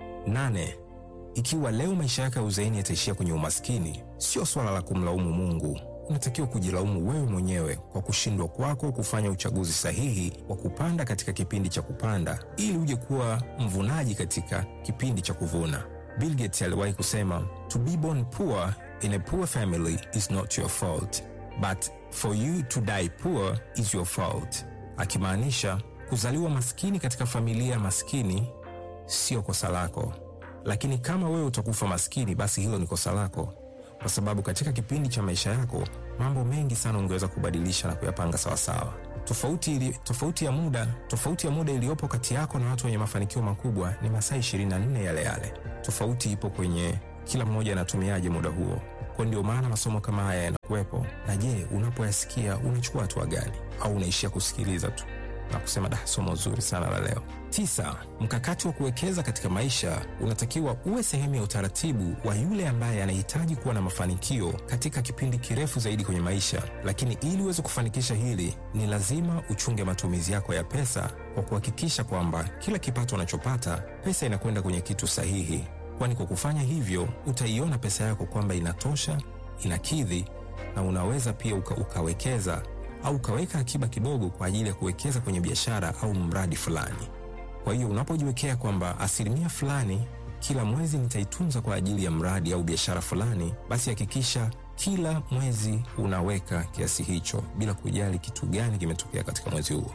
Nane, ikiwa leo maisha yako ya uzeeni yataishia kwenye umaskini, sio swala la kumlaumu Mungu. Unatakiwa kujilaumu wewe mwenyewe kwa kushindwa kwako kufanya uchaguzi sahihi wa kupanda katika kipindi cha kupanda, ili uje kuwa mvunaji katika kipindi cha kuvuna. Bill Gates aliwahi kusema, to be born poor in a poor family is not your fault but for you to die poor is your fault, akimaanisha kuzaliwa maskini katika familia maskini sio kosa lako, lakini kama wewe utakufa maskini, basi hilo ni kosa lako, kwa sababu katika kipindi cha maisha yako mambo mengi sana ungeweza kubadilisha na kuyapanga sawasawa. Tofauti, ili, tofauti ya muda tofauti ya muda iliyopo kati yako na watu wenye mafanikio makubwa ni masaa 24 yale yale. Tofauti ipo kwenye kila mmoja anatumiaje muda huo. Kwa ndio maana masomo kama haya yanakuwepo. Na je, unapoyasikia unachukua hatua gani, au unaishia kusikiliza tu na kusema da, somo zuri sana la leo. Tisa, mkakati wa kuwekeza katika maisha unatakiwa uwe sehemu ya utaratibu wa yule ambaye anahitaji kuwa na mafanikio katika kipindi kirefu zaidi kwenye maisha. Lakini ili uweze kufanikisha hili, ni lazima uchunge matumizi yako ya pesa kwa kuhakikisha kwamba kila kipato unachopata pesa inakwenda kwenye kitu sahihi, kwani kwa kufanya hivyo utaiona pesa yako kwamba inatosha, inakidhi na unaweza pia uka, ukawekeza au ukaweka akiba kidogo kwa ajili ya kuwekeza kwenye biashara au mradi fulani. Kwa hiyo unapojiwekea kwamba asilimia fulani kila mwezi nitaitunza kwa ajili ya mradi au biashara fulani, basi hakikisha kila mwezi unaweka kiasi hicho bila kujali kitu gani kimetokea katika mwezi huo.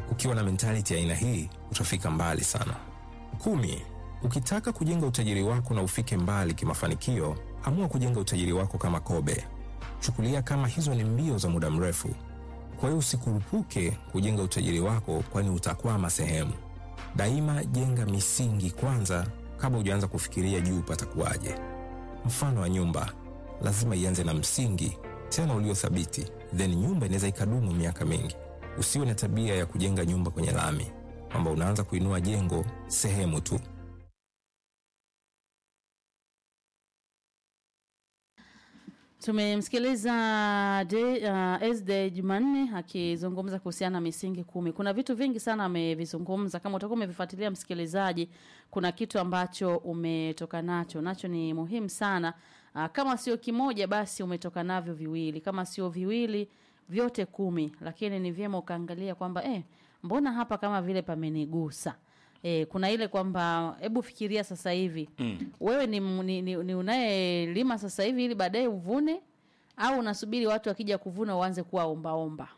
Ukiwa na mentality ya aina hii utafika mbali sana. Kumi, ukitaka kujenga utajiri wako na ufike mbali kimafanikio, amua kujenga utajiri wako kama kobe. Chukulia kama hizo ni mbio za muda mrefu. Kwa hiyo usikurupuke kujenga utajiri wako, kwani utakwama sehemu. Daima jenga misingi kwanza kabla hujaanza kufikiria juu patakuwaje. Mfano wa nyumba lazima ianze na msingi tena uliothabiti, then nyumba inaweza ikadumu miaka mingi. Usiwe na tabia ya kujenga nyumba kwenye lami, kwamba unaanza kuinua jengo sehemu tu. Tumemsikiliza de, uh, Esde Jumanne akizungumza kuhusiana na misingi kumi. Kuna vitu vingi sana amevizungumza. Kama utakuwa umevifuatilia msikilizaji, kuna kitu ambacho umetoka nacho, nacho ni muhimu sana. Uh, kama sio kimoja, basi umetoka navyo viwili, kama sio viwili, vyote kumi. Lakini ni vyema ukaangalia kwamba eh, mbona hapa kama vile pamenigusa. E, kuna ile kwamba hebu fikiria sasa hivi mm. wewe ni, ni, ni, ni unayelima sasa hivi ili baadaye uvune au unasubiri watu wakija kuvuna uanze kuwa ombaomba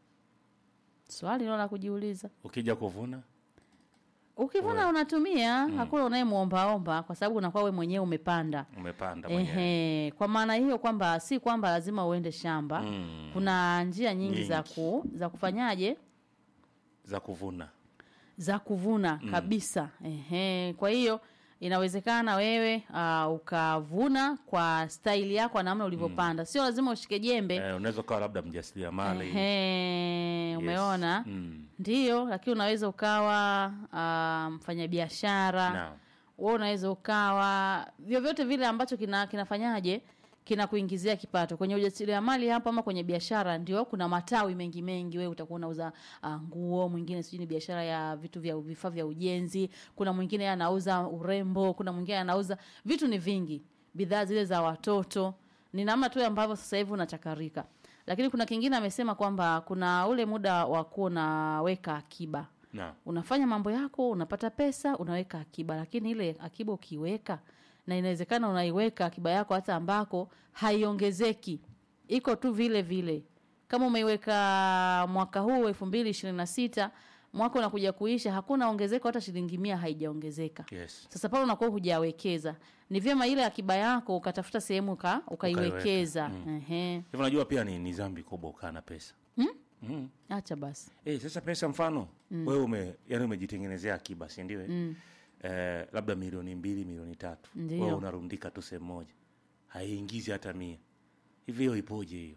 swali nalo la kujiuliza ukija kuvuna ukivuna unatumia hakuna unayemwombaomba kwa sababu unakuwa we mwenyewe umepanda umepanda mwenyewe Ehe, kwa maana hiyo kwamba si kwamba lazima uende shamba Mm. kuna njia nyingi, za Nyingi. ku, za kufanyaje za kuvuna za kuvuna mm. kabisa Ehe, kwa hiyo inawezekana wewe uh, ukavuna kwa staili yako na namna ulivyopanda sio lazima ushike jembe eh, unaweza ukawa labda mjasiriamali Ehe, Yes. umeona Mm. ndiyo lakini unaweza ukawa uh, mfanyabiashara Naam. wewe unaweza ukawa vyovyote vile ambacho kina kinafanyaje kinakuingizia kipato kwenye ujasiriamali hapo ama kwenye biashara ndio kuna matawi mengi mengi wewe utakuwa unauza uh, nguo mwingine sijui ni biashara ya vitu vya vifaa vya ujenzi kuna mwingine anauza urembo kuna mwingine anauza vitu ni vingi bidhaa zile za watoto ni namna tu ambavyo sasa hivi unachakarika lakini kuna kingine amesema kwamba kuna ule muda wa kuwa unaweka akiba Naam. unafanya mambo yako unapata pesa unaweka akiba lakini ile akiba ukiweka na inawezekana unaiweka akiba yako hata ambako haiongezeki iko tu vile vile kama umeiweka mwaka huu elfu mbili ishirini na sita mwaka unakuja kuisha hakuna ongezeko hata shilingi mia haijaongezeka Yes. sasa pale unakuwa hujawekeza ni vyema ile akiba yako ukatafuta sehemu uka, ukaiwekeza Ehe. hivyo najua pia ni, ni zambi kubwa ukaa na pesa mm. acha basi Eh, sasa pesa mfano mm. wewe ume, yani umejitengenezea akiba si ndio? Mm. Eh, labda milioni mbili milioni tatu Ndio. wewe unarundika tu sehemu moja haiingizi hata mia hivi, hiyo ipoje hiyo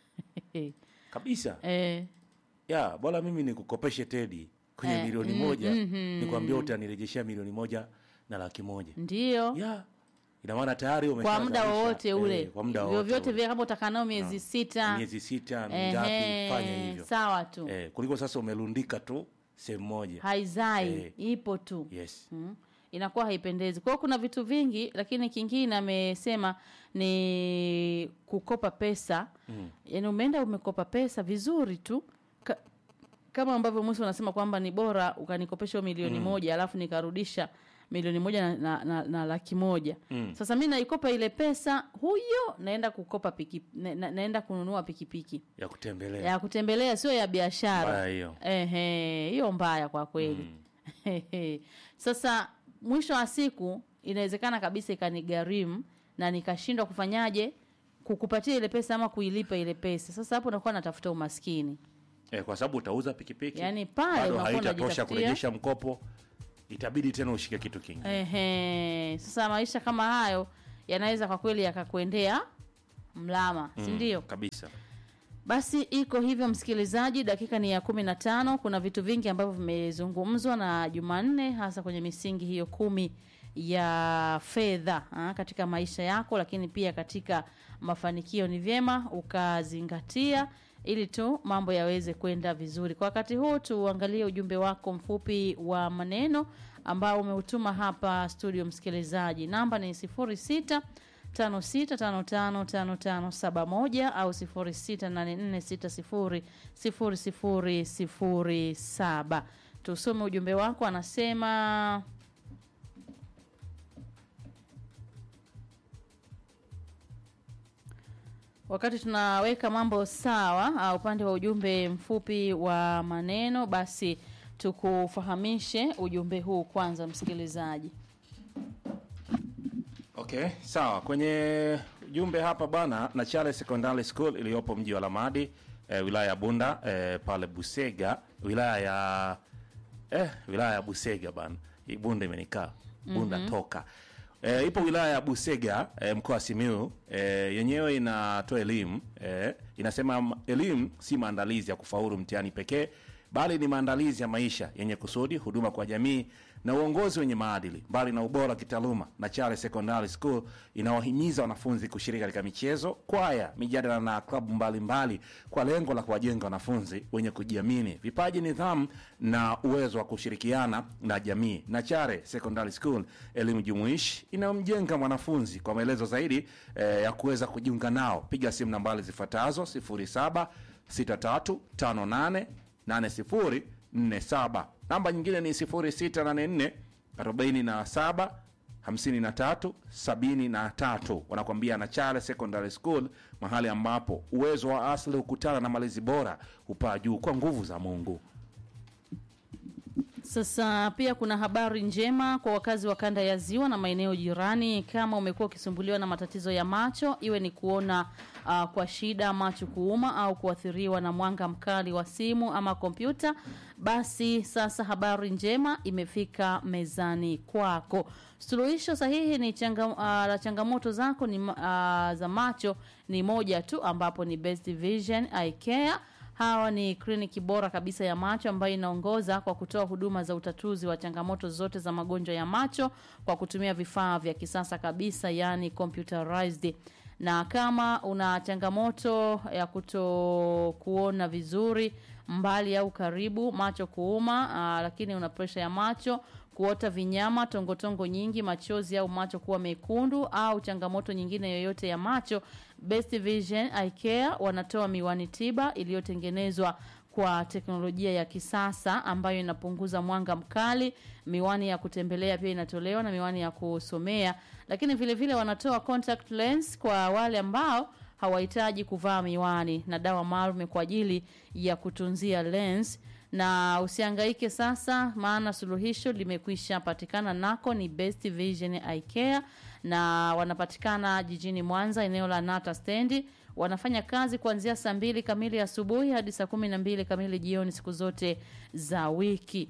kabisa? eh, ya bora mimi nikukopeshe tedi kwenye Eh, milioni mm, moja mhm. nikwambia utanirejeshea milioni moja na laki moja ndio ya ina maana tayari kwa muda umeshazalisha, wowote ule eh, kwa muda wowote vyovyote ule. vile kama utakanao miezi sita miezi sita ehe, mingapi fanya hivyo sawa tu eh, kuliko sasa umerundika tu sehemu moja haizai Eh. ipo tu yes mm. inakuwa haipendezi kwa hiyo kuna vitu vingi lakini kingine amesema ni kukopa pesa mm. yaani umeenda umekopa pesa vizuri tu Ka, kama ambavyo musa unasema kwamba ni bora ukanikopesha hiyo milioni mm. moja alafu nikarudisha milioni moja na, na, na, na laki moja mm. sasa mi naikopa ile pesa huyo naenda kukopa piki, na, na, naenda kununua pikipiki ya kutembelea ya kutembelea sio ya biashara Mbaya hiyo. Ehe, hiyo mbaya kwa kweli sasa mwisho wa siku inawezekana kabisa ikanigharimu na nikashindwa kufanyaje kukupatia ile pesa ama kuilipa ile pesa sasa hapo nakuwa natafuta umaskini eh, kwa sababu utauza pikipiki Yaani pale bado unakuwa haitatosha unajitafutia- kurejesha mkopo itabidi tena ushike kitu kingine Ehe, sasa maisha kama hayo yanaweza kwa kweli yakakuendea mlama si ndio kabisa Basi iko hivyo msikilizaji, dakika ni ya kumi na tano. Kuna vitu vingi ambavyo vimezungumzwa na Jumanne, hasa kwenye misingi hiyo kumi ya fedha ah, katika maisha yako, lakini pia katika mafanikio. Ni vyema ukazingatia ili tu mambo yaweze kwenda vizuri. Kwa wakati huu tuangalie ujumbe wako mfupi wa maneno ambao umeutuma hapa studio, msikilizaji. Namba ni sifuri sita 56555571 au 0684600007. Tusome ujumbe wako, anasema Wakati tunaweka mambo sawa, uh, upande wa ujumbe mfupi wa maneno, basi tukufahamishe ujumbe huu kwanza, msikilizaji. Okay, sawa. Kwenye ujumbe hapa bana, na Charles Secondary School iliyopo mji wa Lamadi eh, wilaya ya Bunda eh, pale Busega, wilaya ya eh, wilaya ya Busega bana. Hii Bunda imenikaa Bunda toka eh, ipo wilaya ya Busega eh, mkoa wa Simiyu eh, yenyewe inatoa elimu eh, inasema m- elimu si maandalizi ya kufaulu mtihani pekee bali ni maandalizi ya maisha yenye kusudi, huduma kwa jamii na uongozi wenye maadili. Mbali na ubora wa kitaaluma, na Charles Secondary School inawahimiza wanafunzi kushiriki katika michezo, kwaya, mijadala na klabu mbalimbali kwa lengo la kuwajenga wanafunzi wenye kujiamini, vipaji, nidhamu na uwezo wa kushirikiana na jamii. Na Chare Secondary School, elimu jumuishi inayomjenga mwanafunzi. Kwa maelezo zaidi eh, ya kuweza kujiunga nao, piga simu nambari zifuatazo 07 6358 8047. Namba nyingine ni 0684 47 53 73. Wanakwambia na Charles Secondary School, mahali ambapo uwezo wa asili hukutana na malezi bora hupaa juu kwa nguvu za Mungu. Sasa pia kuna habari njema kwa wakazi wa kanda ya Ziwa na maeneo jirani. Kama umekuwa ukisumbuliwa na matatizo ya macho, iwe ni kuona uh, kwa shida, macho kuuma au kuathiriwa na mwanga mkali wa simu ama kompyuta, basi sasa habari njema imefika mezani kwako. Suluhisho sahihi ni changa, uh, la changamoto zako ni, uh, za macho ni moja tu, ambapo ni Best Vision Eye Care. Hawa ni kliniki bora kabisa ya macho ambayo inaongoza kwa kutoa huduma za utatuzi wa changamoto zote za magonjwa ya macho kwa kutumia vifaa vya kisasa kabisa, yani computerized. Na kama una changamoto ya kuto kuona vizuri mbali au karibu, macho kuuma, aa, lakini una presha ya macho kuota vinyama, tongotongo nyingi, machozi au macho kuwa mekundu au changamoto nyingine yoyote ya macho, Best Vision Eye Care wanatoa miwani tiba iliyotengenezwa kwa teknolojia ya kisasa ambayo inapunguza mwanga mkali. Miwani ya kutembelea pia inatolewa na miwani ya kusomea, lakini vile vile wanatoa contact lens kwa wale ambao hawahitaji kuvaa miwani na dawa maalum kwa ajili ya kutunzia lens na usihangaike sasa, maana suluhisho limekwisha patikana nako ni Best Vision Eye Care, na wanapatikana jijini Mwanza, eneo la Nata stendi. Wanafanya kazi kuanzia saa mbili kamili asubuhi hadi saa kumi na mbili kamili jioni siku zote za wiki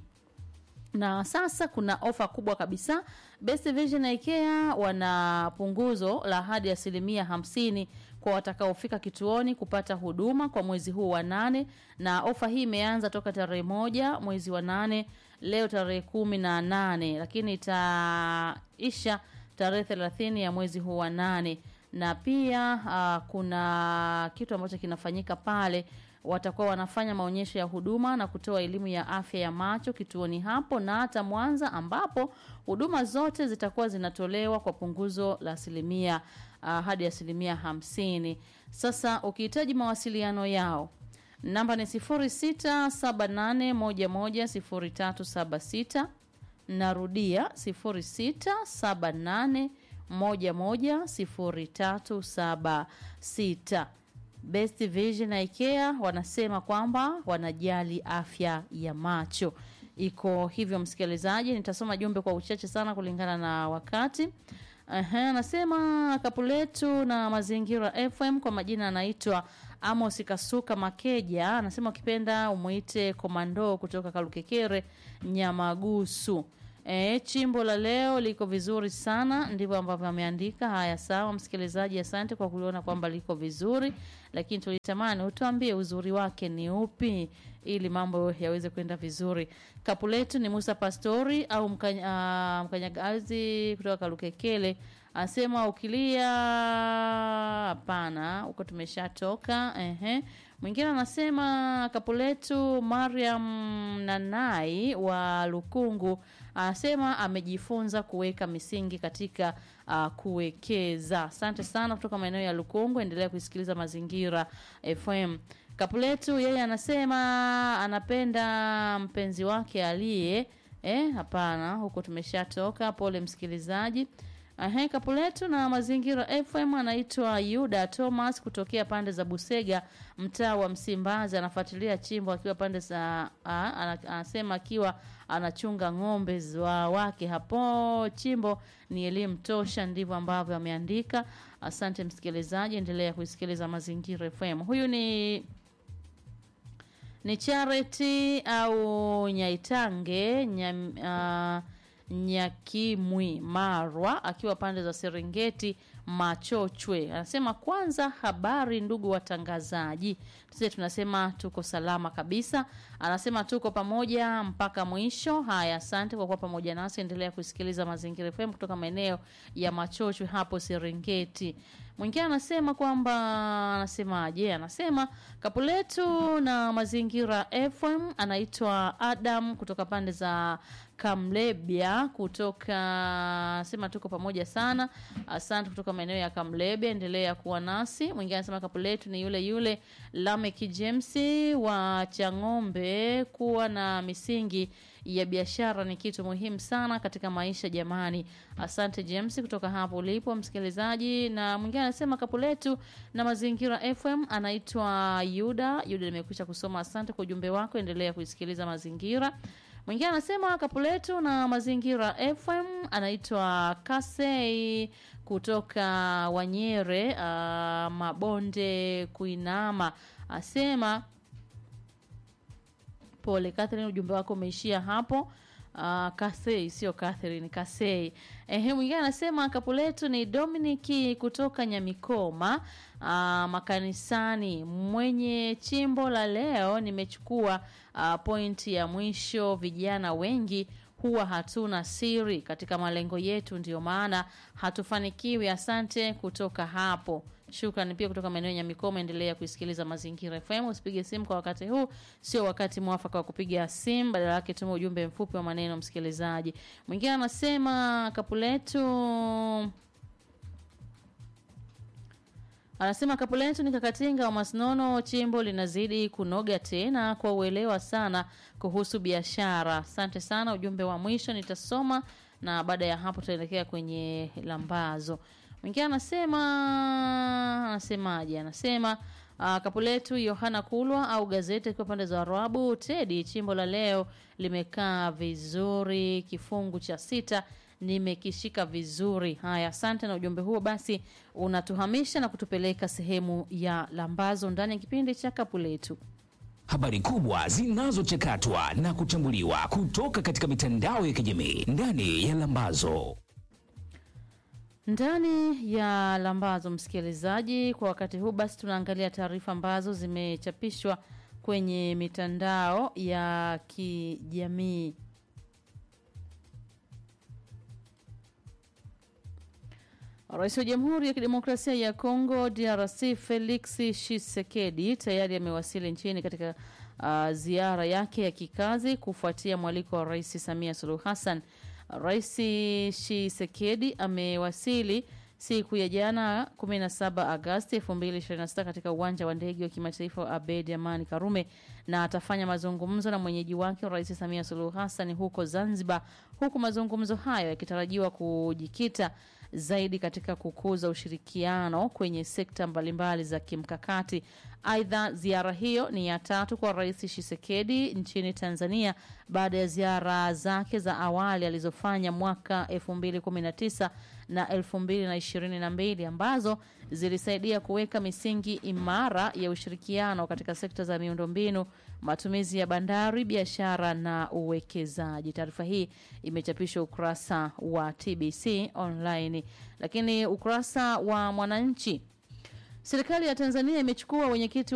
na sasa kuna ofa kubwa kabisa Best Vision Eye Care wana punguzo la hadi asilimia hamsini kwa watakaofika kituoni kupata huduma kwa mwezi huu wa nane na ofa hii imeanza toka tarehe moja mwezi wa nane leo tarehe kumi na nane lakini itaisha tarehe thelathini ya mwezi huu wa nane na pia uh, kuna kitu ambacho kinafanyika pale watakuwa wanafanya maonyesho ya huduma na kutoa elimu ya afya ya macho kituoni hapo na hata Mwanza ambapo huduma zote zitakuwa zinatolewa kwa punguzo la asilimia uh, hadi asilimia hamsini. Sasa ukihitaji mawasiliano yao namba ni 0678110376 narudia 0678110376 Best Vision Eye Care wanasema kwamba wanajali afya ya macho. Iko hivyo, msikilizaji, nitasoma jumbe kwa uchache sana kulingana na wakati. Aha, anasema kapu letu na mazingira FM kwa majina anaitwa Amos Kasuka Makeja. Anasema ukipenda umuite komando kutoka Kalukekere Nyamagusu. E, chimbo la leo liko vizuri sana, ndivyo ambavyo ameandika. Haya, sawa msikilizaji, asante kwa kuliona kwamba liko vizuri, lakini tulitamani utuambie uzuri wake ni upi ili mambo yaweze kwenda vizuri. Kapu letu ni Musa Pastori au mkanya, uh, mkanyagazi kutoka Kalukekele anasema ukilia hapana, huko tumeshatoka. Ehe. Mwingine anasema kapu letu Mariam Nanai wa Lukungu anasema amejifunza kuweka misingi katika uh, kuwekeza. Asante sana kutoka maeneo ya Lukungu, endelea kuisikiliza Mazingira FM. Kapu letu yeye anasema anapenda mpenzi wake aliye eh, hapana, huko tumeshatoka. Pole msikilizaji. Ahe, Kapuletu na Mazingira FM anaitwa Yuda Thomas kutokea pande za Busega, mtaa wa Msimbazi. Anafuatilia chimbo akiwa pande za a, ana- anasema akiwa anachunga ng'ombe za wake hapo chimbo. Ni elimu tosha, ndivyo ambavyo ameandika. Asante msikilizaji, endelea kuisikiliza Mazingira FM. Huyu ni ni Charity au Nyaitange nyam, uh, Nyakimwi Marwa akiwa pande za Serengeti Machochwe anasema, kwanza habari ndugu watangazaji, sisi tunasema tuko salama kabisa. Anasema tuko pamoja mpaka mwisho. Haya, asante kwa kuwa pamoja nasi, endelea kusikiliza Mazingira FM kutoka maeneo ya Machochwe hapo Serengeti. Mwingine anasema kwamba anasemaje? Anasema Kapuletu na Mazingira FM, anaitwa Adam kutoka pande za Kamlebia, kutoka anasema tuko pamoja sana. Asante kutoka maeneo ya Kamlebia, endelea kuwa nasi. Mwingine anasema Kapuletu ni yule yule Lamek James wa Chang'ombe, kuwa na misingi ya biashara ni kitu muhimu sana katika maisha jamani. Asante James kutoka hapo ulipo msikilizaji. Na mwingine anasema Kapuletu na Mazingira FM, anaitwa Yuda. Yuda, nimekwisha kusoma. Asante kwa ujumbe wako, endelea kuisikiliza Mazingira. Mwingine anasema Kapuletu na Mazingira FM, anaitwa Kasei kutoka Wanyere, uh, Mabonde Kuinama, asema Pole Catherine, ujumbe wako umeishia hapo. Uh, Kasei sio Catherine, Kasei. Ehe, mwingine anasema Kapuletu ni Dominiki kutoka Nyamikoma uh, makanisani. Mwenye chimbo la leo nimechukua uh, pointi ya mwisho. Vijana wengi huwa hatuna siri katika malengo yetu, ndio maana hatufanikiwi. Asante kutoka hapo. Shukrani pia kutoka maeneo ya Nyamikoma. Endelea kuisikiliza Mazingira FM. Usipige simu kwa wakati huu, sio wakati mwafaka wa kupiga simu, badala yake tuma ujumbe mfupi wa maneno, msikilizaji. Mwingine anasema Kapuletu anasema Kapuletu ni kakatinga wa Masnono, chimbo linazidi kunoga tena kwa uelewa sana kuhusu biashara. Asante sana, ujumbe wa mwisho nitasoma na baada ya hapo tutaelekea kwenye lambazo. Mwingine anasema anasemaje? Anasema uh, Kapuletu Yohana Kulwa au gazeti akiwa pande za Arabu. Tedi, chimbo la leo limekaa vizuri, kifungu cha sita nimekishika vizuri. Haya, asante na ujumbe huo basi unatuhamisha na kutupeleka sehemu ya lambazo ndani ya kipindi cha Kapuletu. Habari kubwa zinazochakatwa na kuchambuliwa kutoka katika mitandao ya kijamii ndani ya Lambazo. Ndani ya lambazo, msikilizaji, kwa wakati huu basi tunaangalia taarifa ambazo zimechapishwa kwenye mitandao ya kijamii. Rais wa Jamhuri ya Kidemokrasia ya Kongo DRC Felix Tshisekedi tayari amewasili nchini katika uh, ziara yake ya kikazi kufuatia mwaliko wa Rais Samia Suluhu Hassan. Rais Tshisekedi amewasili siku ya jana 17 Agosti 2026 katika uwanja wa ndege wa kimataifa wa Abeid Amani Karume na atafanya mazungumzo na mwenyeji wake Rais Samia Suluhu Hassan huko Zanzibar, huku mazungumzo hayo yakitarajiwa kujikita zaidi katika kukuza ushirikiano kwenye sekta mbalimbali za kimkakati. Aidha, ziara hiyo ni ya tatu kwa Rais Tshisekedi nchini Tanzania baada ya ziara zake za awali alizofanya mwaka 2019 na 2022 ambazo zilisaidia kuweka misingi imara ya ushirikiano katika sekta za miundombinu, matumizi ya bandari, biashara na uwekezaji. Taarifa hii imechapishwa ukurasa wa TBC online, lakini ukurasa wa Mwananchi, serikali ya Tanzania imechukua wenyekiti